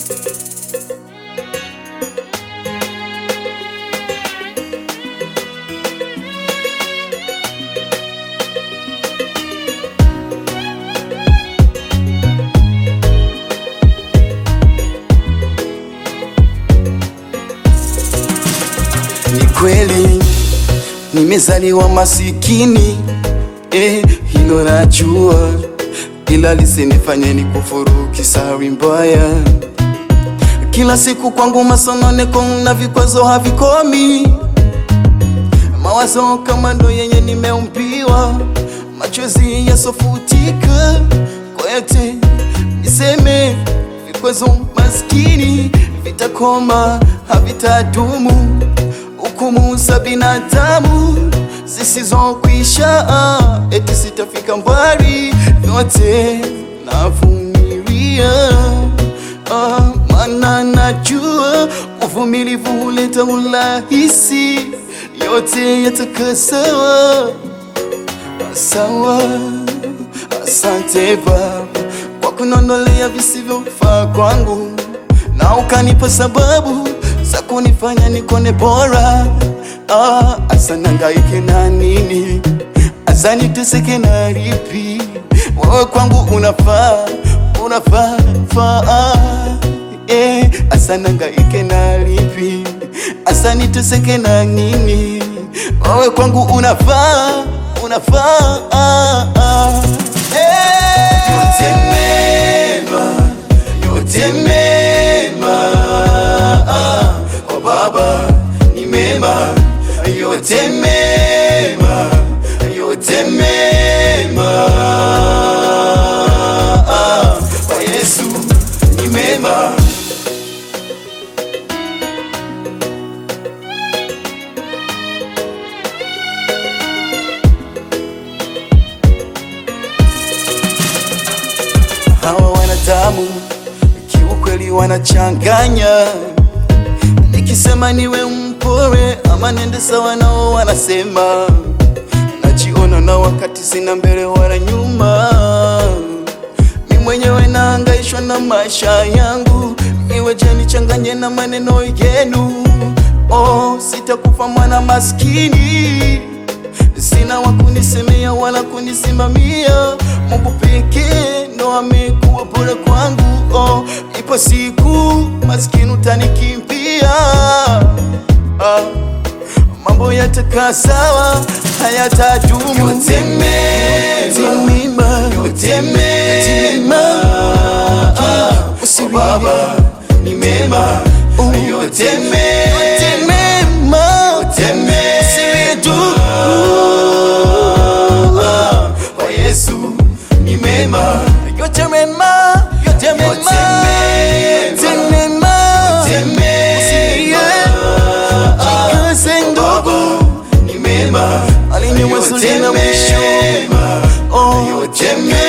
Ni kweli nimezaliwa masikini eh, hilo najua, ila lisinifanye ni kufuru kisari mbaya. Kila siku kwangu masononeko na vikwazo havikomi, mawazo kama ndo yenye nimeumbiwa, machozi yasofutika kwa yote niseme, vikwazo maskini vitakoma, havitadumu hukumu za binadamu zisizokwisha, eti sitafika mbali, vyote navumilia, ah, maana najua uvumilivu huleta urahisi, yote yatakaa sawa sawa. Asante Baba kwa kunondolea visivyofaa kwangu na ukanipa sababu za kunifanya nikone bora. Ah, asa nangaike na nini? Asa niteseke na lipi? Wewe kwangu unafaa, unafaa faa. Eh, asa nangaike na lipi? Asa niteseke na nini? Wewe kwangu unafaa, unafaa. Eh, yote mema, yote mema kwa Baba ni mema, yote mema, yote mema kwa Yesu ni mema. Hawa wanadamu kiukweli wanachanganya, nikisema niwe mpore ama nende sawa nao wanasema, najiona na wakati sina mbele wala nyuma. Mi mwenyewe naangaishwa na maisha yangu, iweje nichanganye na maneno yenu? Oh, sitakufa mwana maskini sina wa kunisemea wala kunisimamia. Mungu pekee ndo amekuwa bora kwangu. Oh, ipo siku maskini utanikimbia. Ah, mambo yatakaa sawa, hayatadumu. Yote mema, yote mema, kwa Baba ni mema, yote mema, yote mema, yote mema kwa Yesu ni mema, yote mema, yote mema, yote mema, yote mema. Jikaze ndogo, ni mema, aliniwazo lina mwisho. Oh, yote mema